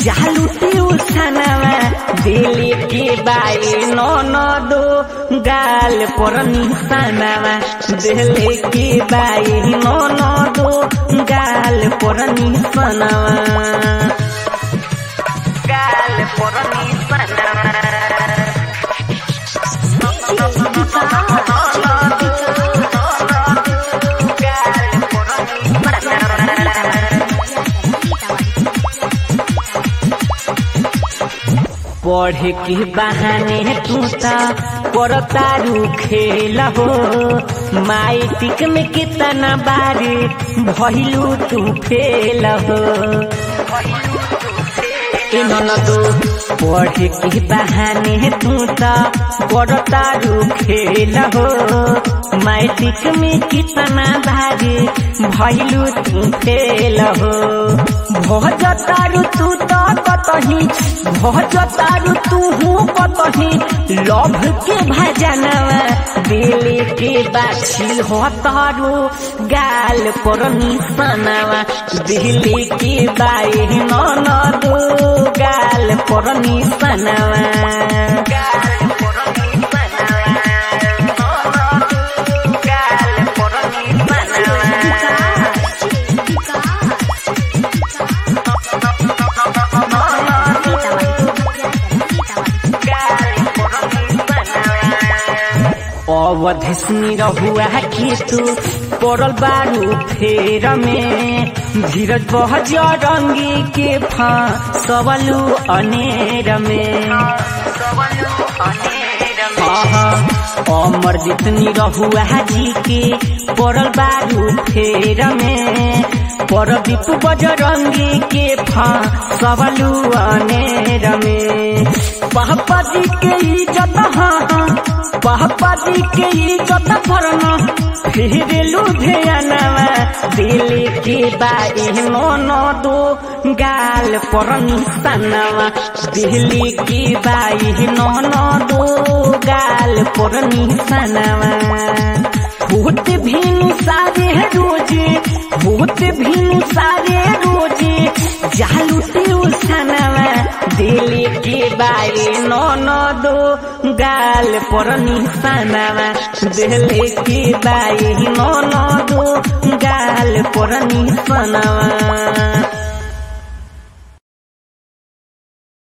जालू ट्यूशनवा दिल के बाई नन दो गाल पर निशानवा दिल के बाई नन दो गाल पर निशानवा गाल पर निशानवा पढ़े के बहाने तू ता करतारू खेल हो माइटिक में कितना बारी भइलू तू फेल हो ए ननदो पढ़े के बहाने तू ता करतारू खेल हो माइटिक में कितना बारी भइलू तू फेल हो भजतारू तू तो कतही भजतारू तू हूँ कतही लभ के भजनवा दिल के बाछी हो तारू गाल पर निशानवा दिल के बाई नन दो गाल पर निशानवा गाल पर निशानवा गाल पर निशानवा अवधिसनी रहुआ के तू पड़ल बारू फेर में धीरज बहज रंगी के फा सबलू अनेर में अमर जितनी रहुआ जी के पड़ल बारू फेर में परदीप बजरंगी के फा सबलू अनेर में पापा जी के इज्जत हाँ पापा जी के इज्जत भरना फिर लुधियानवा दिल के बाई मन दो गाल पर निशानवा दिल्ली की बाई नन दो गाल पर निशानवा होत भी सारे रोजे होत भी सारे रोजे जालू ट्यूशनवा दिल के बाई नन दो गाल पर निशानवा दिल के बाई नन दो गाल पर निशानवा